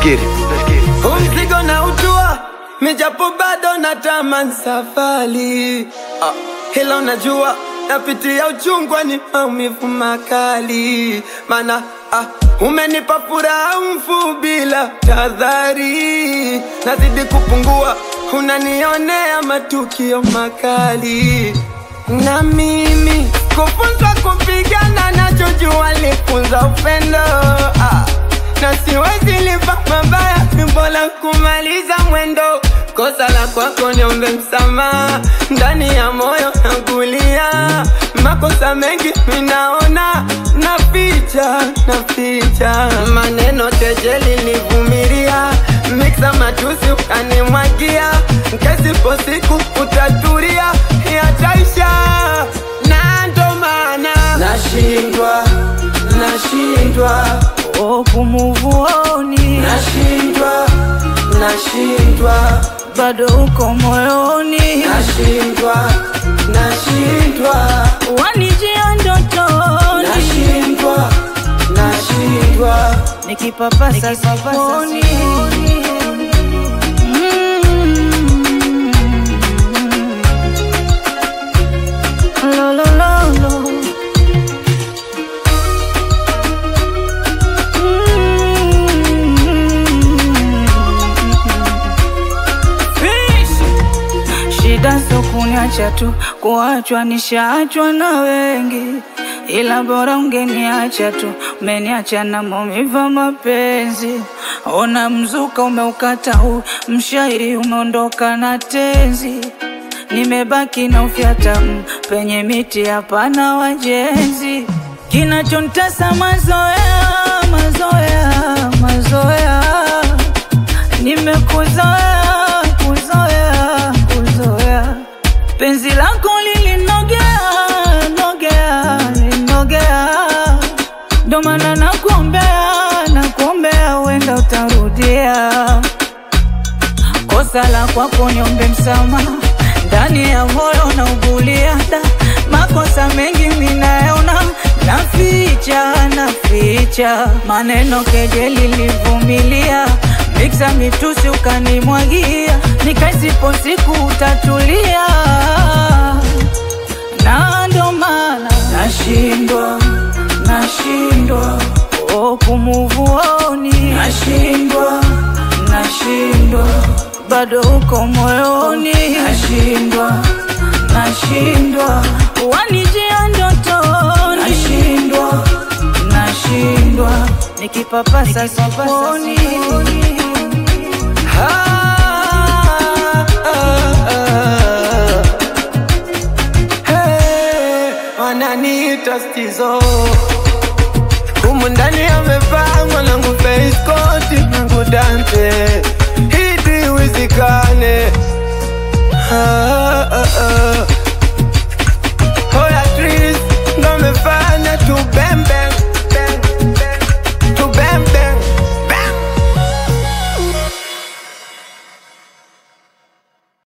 get it. Let's get it. Huu mzigo na utua mijapo bado na taman safari ah, hilo najua napitia uchungwa ni maumivu makali mana ah, umenipa furaha mfu bila tadhari nazidi kupungua unanionea matukio makali na mimi kufunzwa kupigana nachojua lifunza upendo ah na siwezi lipa mabaya, ni bora kumaliza mwendo. Kosa la kwako niombe msamaha, ndani ya moyo nakulia. Makosa mengi minaona, naficha naficha, maneno kejeli nivumilia, miksa matusi ukanimwagia, kesipo siku utatulia, yataisha na ndo maana nashindwa nashindwa Oh, kumuvuoni nashindwa nashindwa bado uko moyoni, nashindwa nashindwa wanijia ndotoni, nashindwa nashindwa nikipapasa sifoni. Mm. Lo, lo, lo, lo. Shida sio kuniacha tu, kuachwa nishaachwa na wengi, ila bora ungeniacha tu, umeniacha na maumivu ya mapenzi. Ona mzuka umeukata huu, mshairi umeondoka na tenzi, nimebaki na ufyata mm, penye miti hapana wajenzi. Kinachontesa mazoea, mazoea, mazoea nimekuzoea kuzoea kuzoea penzi lako lilinogea nogea linogea ndo maana nakuombea nakuombea uenda utarudia kosa la kwako niombe msamaha ndani ya moyo na uguliada makosa mengi minayaona naficha naficha maneno kejeli livumilia miksa mitusi ukanimwagia nikaisipo siku utatulia na ndo maana nashindwa nashindwa oh, kumuvuoni nashindwa nashindwa bado uko moyoni nashindwa nashindwa wanijia ndotoni nashindwa nashindwa nikipapasa sifoni Ah, ah, ah. Hey, wananiita stizo humu ndani amepangwa nangu feiskoti nangu dante hidi wizikane ah, ah, ah.